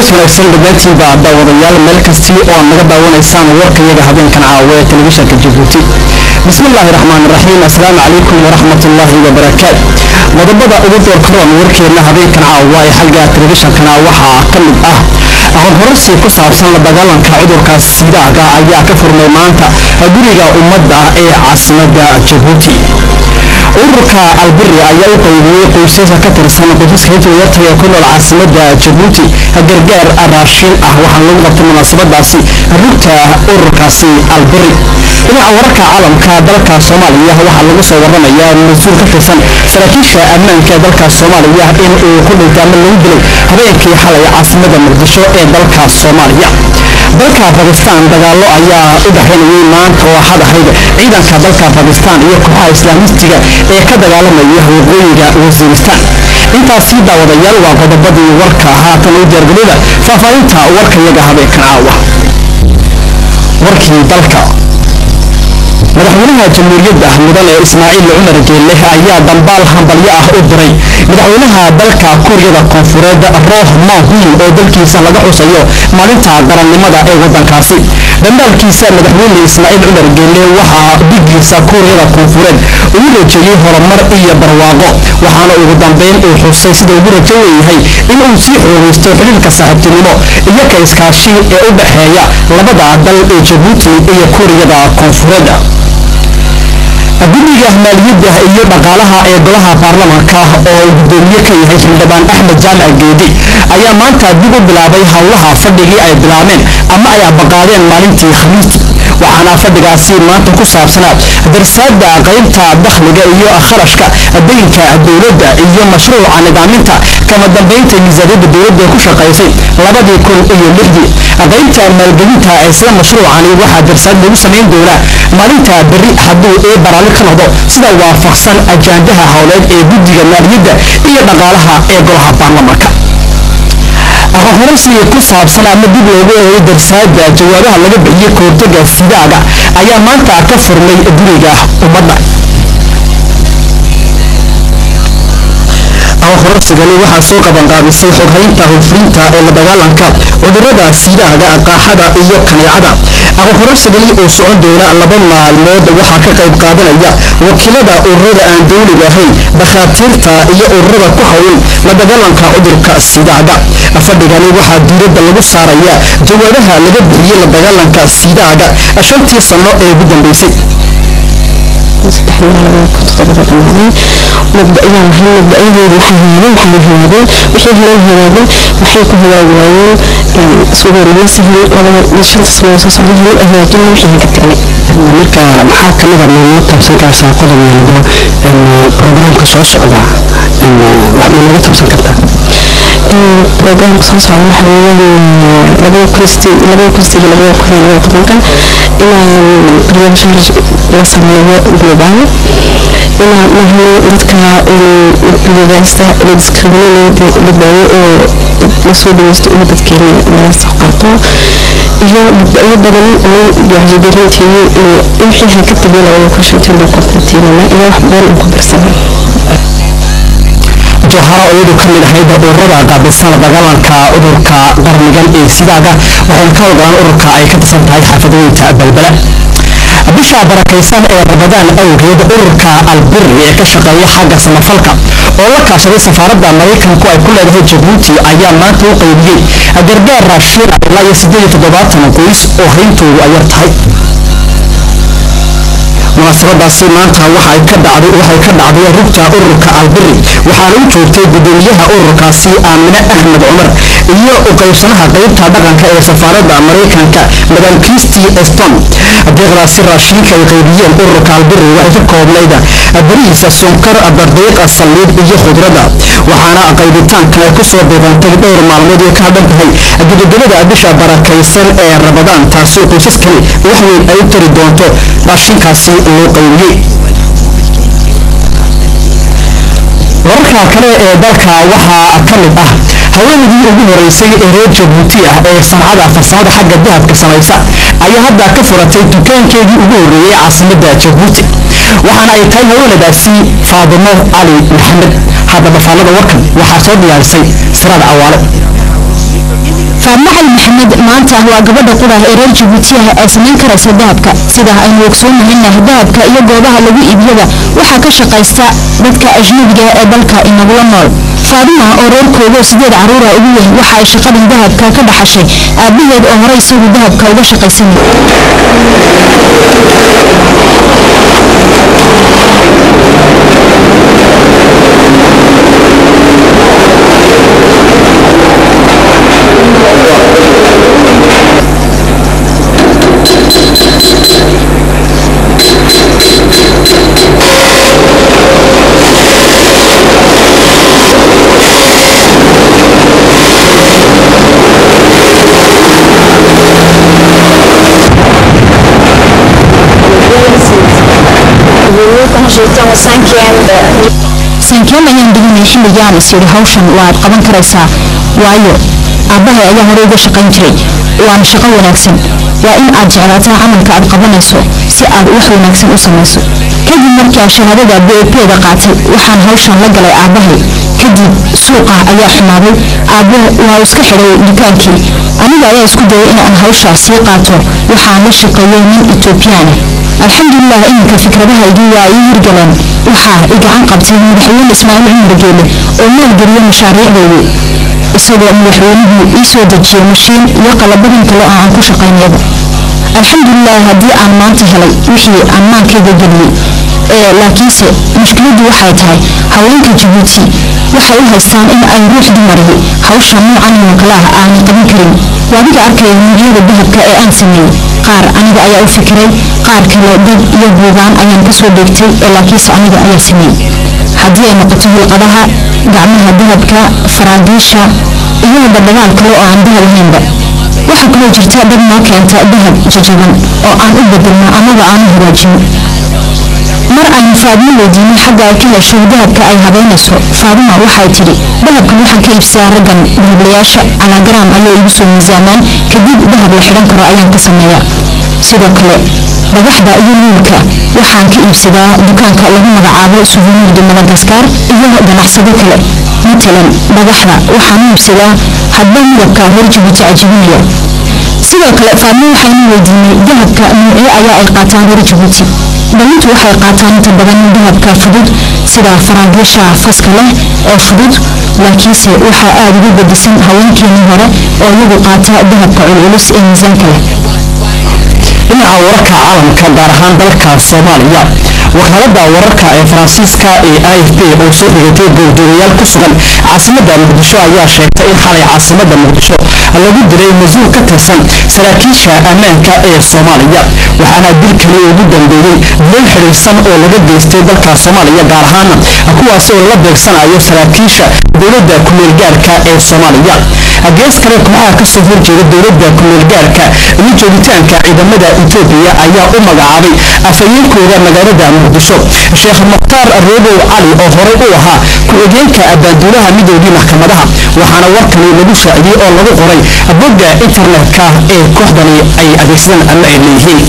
wanaagsan dhamaantiinba daawadayaal meel kastii oo naga daawanaysaan warkayaga habeenkan caawa ee telefishanka jabuuti bismillaahi raxmaan raxiim assalaamu calaykum waraxmatullaahi wabarakaat qodobada ugu doorkaroon warkeenna habeenkan caawa ee xagga telefishankana waxaa ka mid ah aqoon horarsi ku saabsan la dagaalanka cudurka siidaaga ayaa ka furmay maanta guriga ummadda ee caasimada jabuuti ururka albiri ayaa u qaybiyey qoysaska ka tirsan qoysaska hijriyarta ee ku nool caasimada jabuuti gargaar raashin ah waxaana lagu qabtay munaasabadaasi rugta ururkaasi albiri dhinaca wararka caalamka dalka soomaaliya waxaa lagu soo waramayaa mas-uul ka tirsan saraakiisha ammaanka ee dalka soomaaliya in uu ku dhintay ama lagu dilay habeenkii xalay caasimada muqdisho ee dalka soomaaliya dalka bakistan dagaalo ayaa u dhexaynayay maanta oo axad ahayd ciidanka dalka bakistan iyo kooxaha islaamistiga ee ka dagaalamaya waqooyiga wasiiristan intaasi daawadayaal waa qodobadii warka haatan u diyaargalooda faahfaahinta warkayaga habeenkan caawa warkii dalka madaxweynaha jamhuuriyadda mudane ismaaciil cumar geelle ayaa dambaal hambalyo ah u diray madaxweynaha dalka kuuriyada koonfureed rooh mahuin oo dalkiisa laga xusayo maalinta qarannimada ee wadankaasi dambaalkiisa madaxweyne ismaaciil cumar geelle waxaa dhigiisa kuuriyada koonfureed ugu rajeeyey horumar iyo barwaaqo waxaana ugu dambeyn uu xusay sida ugu rajo weeyahay in uu sii xoogaysto xidhiirka saaxiibtinimo iyo ka iskaashi ee u dhexeeya labada dal ee jabuuti iyo kuuriyada koonfureed guddiga maaliyadda iyo dhaqaalaha ee golaha baarlamaanka oo uu gudoomiye ka yahay xildhibaan axmed jaamac geedi ayaa maanta dib u bilaabay howlaha fadhigii ay bilaabeen ama ay abaqaadeen maalintii khamiistii waxaana fadhigaasi maanta ku saabsanaa darsaada qaybta dakhliga iyo kharashka daynka dowladda iyo mashruuca nidaaminta kama dambeynta miisaaniyadda dowladda ku shaqaysay labadii kun iyo lixdii qaybta maalgelinta isla mashruucani waxaa darsaad lagu samayn doonaa maalinta berri hadduu ee baraali ka noqdo sida waafaqsan ajaandaha howleed ee guddiga maaliyadda iyo dhaqaalaha ee golaha baarlamaanka aqoonhoraysiga ku saabsan ama dib loogu eegay darsaada jawaabaha laga bixiyey kahortaga sidaaga ayaa maanta ka furmay guriga ummadda aqoonhoraysigani waxaa soo qabanqaabisay xoghaynta hufrinta ee la dagaalanka cudurada sidaaga qaaxada iyo kaneecada aqoonhoraysigani oo socon doona laba maalmood waxaa ka qayb qaadanaya wakiilada ururada aan dowliga ahayn dhakhaatiirta iyo ururada ku howlan la dagaalanka cudurka sidaaga fadhigani waxaa diiradda lagu saaraya jawaabaha laga bixiyey la dagaalanka sidaaga shantii sano ee ugu dambeysay mabda'yaan lahayn mabda'yadeedu waxay hagaageen waxay hagaageen wixii heleen hagaagi waayeen waxay ku hagaagi waayeen suugaarima sahlan labada shanta sano soo socda hel hagaajin wixii ka tagnay marka maxaa kamida ma tabsan kartaa qodob walbo programka soo socda ma naga tabsan kartaa programka soo socda waxa weeyaan labada kunsti labada kunstiga labada kun iyo labada tobanka inaan barnaamij la sameeyo global inaan nahno dadka lidaasta la discriminate la daayo oo lasoo dhaweysto in dadkeena laga soo qaato iyo mabda'yo badan oo wacyigelinteeyo iyo wixii ha ka tegay labada kun shantii loo qortatiinana iyo wax badan aan ku darsanay joharo iyadu ka mid ahayd ururada qaabilsan la dagaalanka cudurka qarnigan ee sidaaga waxayna ka howlgalaan ururka ay ka tirsan tahay xaafadooyinka balbala bisha barakaysan ee ramadaan awgeed ururka albiri ee ka shaqeeya xagga samafalka oo la kaashaday safaaradda maraykanku ay ku leedahay jabuuti ayaa maanta u qaybiyey gargaar raashiin ilaa iyo siddeed iyo toddobaatan qoys oo hayntoodu ay yar tahay munaasabadaasi maanta waxay ka dhacday waxay ka dhacday rugta ururka albiri waxaana u joogtay gudoomiyaha ururkaasi aamine axmed cumar iyo u qaybsanaha qaybta dhaqanka ee safaaradda maraykanka madam christy eston deeqdaasi raashiinka ay qaybiyeen ururka albiri waxay ka koobnayd bariisa sunkar bardeeqa saliid iyo khudradda waxaana qaybitaankan ay kusoo beegantay dhowr maalmood ee ka hadhan tahay gudogolada bisha barakaysan ee rabadaan taasi qoysaskani wax weyn ay u tari doonto raashinkaasi loo qaybiyey wararka kale ee dalka waxaa ka mid ah haweenaydii ugu horeysay ee reer jabuuti ah ee sancada farsamada xagga dahabka samaysa ayaa hadda ka furatay dukaankeedii ugu horreeyey caasimadda jabuuti waxaana ay tahay haweenadaasi faadimo cali maxamed haddaba faallada warkan waxaa soo diyaarisay siraad cawaale faadmo cali maxamed maanta waa gabadha qurah ee reer jabuuti ah ee samayn karaysa dahabka sidaa aynu ogsoonnahayna dahabka iyo goobaha lagu iibiyada waxaa ka shaqaysta dadka ajnabiga ee dalka inagula nool faadima oo reerkooda sideed caruura ugu yahay waxa ay shaqadan dahabka ka dhaxashay aabaheed oo hore isagu dahabka uga shaqaysanay sankeem ayaan dhiganay xilligaan is yidhi hawshan waad qaban karaysaa waayo aabbahay ayaa hore uga shaqayn jiray waana shaqo wanaagsan waa in aad jeclaataa camalka aad qabanayso si aad wax wanaagsan u samayso kadib markaa shahaadada b a p-da qaatay waxaan hawshan la galay aabbahay kadib suuqa ayaa xumaaday aabbo waa iska xidhay dukaankii aniga ayaa isku dayay inaan hawshaa sii qaato waxaan la shaqeeyey nin etoobiyaana alxamdulilah iminka fikradahaygii waa ii hirgaleen waxaa i gacan qabtay madaxweyne ismaaciil cumar geele oo maalgeliya mashaariicdeedii isagoo madaxweynuhu ii soo dejiyey mashiin iyo qalabadin kale oo aan ku shaqaynayaba alxamdulilah haddii aan maanta helay wixii aan maankayga geliyey ee laakiinse mushkiladdu waxay tahay haweenka jabuuti waxay u haystaan in ay ruux dumarihi hawsha noocan oo kale ah aanay qaban karin waadiga arkaya nuucyada dahabka ee aan sameeyey qaar aniga ayaa u fikiray qaar kale dad iyo buugaan ayaan kasoo dheegtay ee laakiinse aniga ayaa sameeyey haddii ay noqoto hilqadaha gacmaha dahabka faraagiisha iyo dabdagaal kale oo aan dahab ahaynba waxaa kaloo jirta dad noo keenta dahab jajaban oo aan u bedelno amaba aan u hagaajino mar aynu faadmo weydiinay xagga ay ka hesho dahabka ay habeynayso faadima waxay tidhi dahabkan waxaan ka iibsadaa raggan dahablayaasha calaagaraam ayay igu soo miisaamaan kadib dahab la xidhan karo ayaan ka sameeyaa sidoo kale dhagaxda iyo luulka waxaan ka iibsadaa dukaanka lagu magacaabo suvenir de madagaskar iyo ganacsado kale matalan dhagaxda waxaan u iibsadaa hadba midabka reer jabuuti cajibinaya sidoo kale faadmo waxaynu weydiinay dahabka nuucyo ayaa ay qaataan reer jabuuti dhalintu waxay qaataan inta badan dahabka fudud sida faraagiisha faska leh oo fudud laakiinse waxaa aada ugu gedisan haweenkeenii hore oo iyagu qaata dahabka culculus ee miisaanka leh dhinaca wararka caalamka gaar ahaan dalka soomaaliya wakaalada wararka ee faransiiska ee i f p oo soo xigatay goobjoogayaal ku sugan caasimada muqdisho ayaa sheegtay in xalay caasimada muqdisho lagu diray mas-uul ka tirsan saraakiisha ammaanka ee soomaaliya waxaana dilkani ugu dambeeyey dil xidhiirsan oo laga geystay dalka soomaaliya gaar ahaana kuwaas oo la beegsanayo saraakiisha dowladda kumeelgaarka ee soomaaliya gees kale kooxaha kasoo horjeeda dowladda kumeelgaarka iyo joogitaanka ciidamada etoobiya ayaa u magacaabay afhayeenkooda magaalada muqdisho sheekh mukhtaar roobow cali oo horey u ahaa ku-xigeenka abaanduulaha midoogii maxkamadaha waxaana warkani lagu shaaciyey oo lagu qoray bogga internetka ee kooxdani ay adeegsadaan ama ay leeyihiin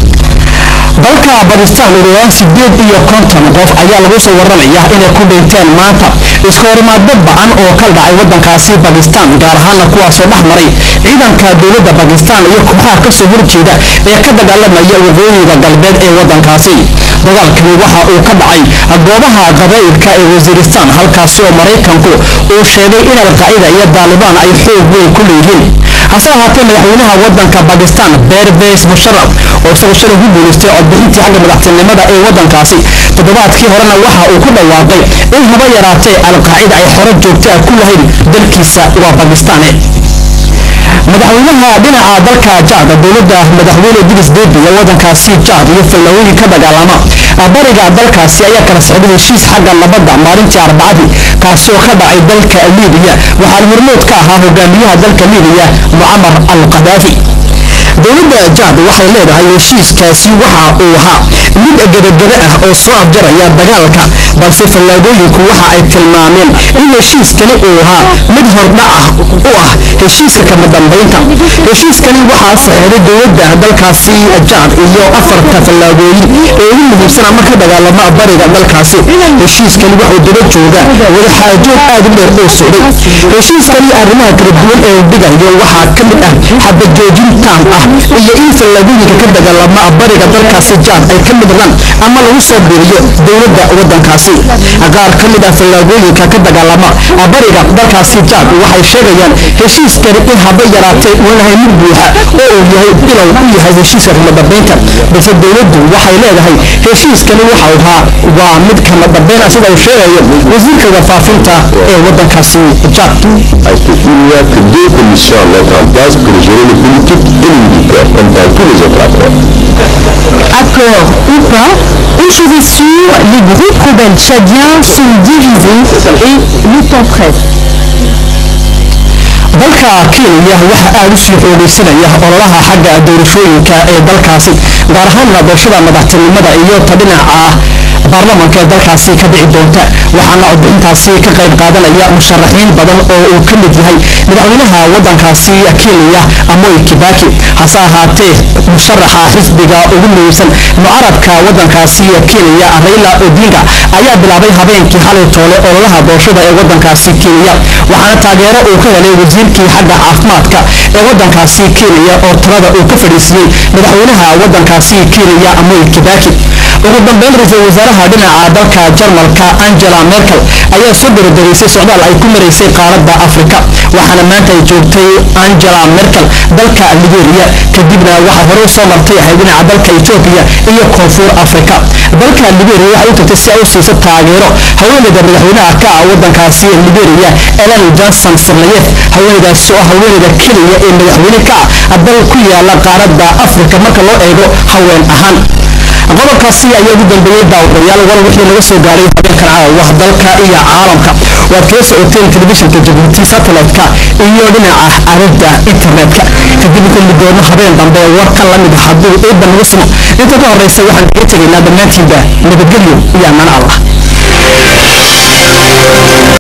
dalka bakistan uruwaan sideed iyo konton qof ayaa lagu soo waramaya inay ku dhinteen maanta iska horimaadba bacan oo ka dhacay wadankaasi bakistan gaar ahaana kuwaasoo dhex maray ciidanka dowladda bakistan iyo kooxaha kasoo horjeeda ee ka dagaalamaya waqooyiga galbeed ee wadankaasi dagaalkani waxa uu ka dhacay goobaha qabaa'ilka ee wasiiristan halkaasi oo maraykanku uu sheegay in alqaacida iyo daalibaan ay xoog weyn ku leeyihiin hase ahaatee madaxweynaha wadanka bakistan berbes musharaf oo isagoo shalay ku guulaystay codbixintii xagga madaxtinimada ee wadankaasi toddobaadkii horena waxa uu ku dhawaaqay in haba yaraatee alqaacida ay xoro joogta ah ku lahayn dalkiisa waa bakistane madaxweynaha dhinaca dalka jaad dowladda madaxweyne idris debi ee wadankaasi jaad iyo fallawooyin ka dagaalama bariga dalkaasi ayaa kala socday heshiis xagga nabadda maalintii arbacadii kaasi oo ka dhacay dalka libiya waxaana hormood ka ahaa hogaamiyaha dalka libiya mucamar al qadaafi dowladda jaad waxay leedahay heshiiskaasi waxa uu ahaa mid gebagebe ah oo soo afjaraya dagaalka balse fallaagooyinku waxa ay tilmaameen in heshiiskani uu ahaa mid hordhac ah u ah heshiiska kama dambaynta heshiiskani waxaa saxeeday dowladda dalkaasi jaad iyo afarta fallaagooyin ee ugu muhiimsan ama ka dagaalama bariga dalkaasi heshiiskani wuxuu daba joogaa wadaxaajood aad u dheer oo socday heshiiskani arrimaha kala duwan ee uu dhigayo waxaa ka mid ah xabajoojin taam ah iyo in fallaagooyinka ka dagaalama bariga dalkaasi jaad ay ka midnaan ama lagu soo biiriyo dowladda wadankaasi qaar ka mid ah fallaagooyinka ka dagaalama bariga dalkaasi jaad waxay sheegayaan heshiiskani in haba yaraatee uu yahay mid buuxa oo uu yahay bilow u yahay heshiiska kama dambeynta balse dowladdu waxay leedahay heshiiskani waxa uu ahaa waa mid kama dambeyn ah sida uu sheegayo wasiirka warfaafinta ee wadankaasi jaad Il n'y a que deux commissions à mettre en place pour gérer les politiques et les militaires, comme dans tous les autres accords. Accord ou pas, une chose est sûre, les groupes rebelles tchadiens sont divisés et le temps presse. dalka kenya waxa aada u sii xoogaysanaya ololaha xagga doorashooyinka ee dalkaasi gaar ahaanna doorashada madaxtinimada iyo ta dhinaca baarlamanka ee dalkaasi ka dhici doonta waxaana codbixintaasi ka qayb qaadanaya musharaxiin badan oo uu ka mid yahay madaxweynaha wadankaasi kenya amoy kibaki hase ahaatee musharaxa xisbiga ugu muhiimsan mucarabka wadankaasi kenya raila odinga ayaa bilaabay habeenkii xalay toole ololaha doorashada ee wadankaasi kenya waxaana taageero uu ka helay wasiirkii xagga caafimaadka ee wadankaasi kenya oo talada uu ka fadhiisiyey madaxweynaha wadankaasi kenya amoy kibaki ugu dambeyn ra-iisul wasaaraha dhinaca dalka jarmalka angela merkel ayaa soo daradareysay socdaal ay ku maraysay qaaradda afrika waxaana maanta ay joogtay angela merkel dalka liberia kadibna waxaa hore usoo martay ahay dhinaca dalka etoobiya iyo koonfur afrika dalka liberia waxay u tagtay si ay u siiso taageero haweeneyda madaxweynaha ka ah wadankaasi liberia ellen johnson sirlayef haweeneydaas oo ah haweeneyda keliya ee madaxweyne ka ah dal ku yaala qaaradda afrika marka loo eego haween ahaan qodobkaasi ayaa ugu dambeeyey daawadayaal war wixii laga soo gaaray habeenkan caawa dalka iyo caalamka waad kala socoteen telefishinka jabuuti satellite-ka iyo dhinaca aaladda internetka kadib kulli doono habeen dambe war ka lamid ah hadduu eebba nagu sumo inta ka horeysa waxaan kaga tegaynaa dhammaantiinba nabadgelyo iyo ammaan allah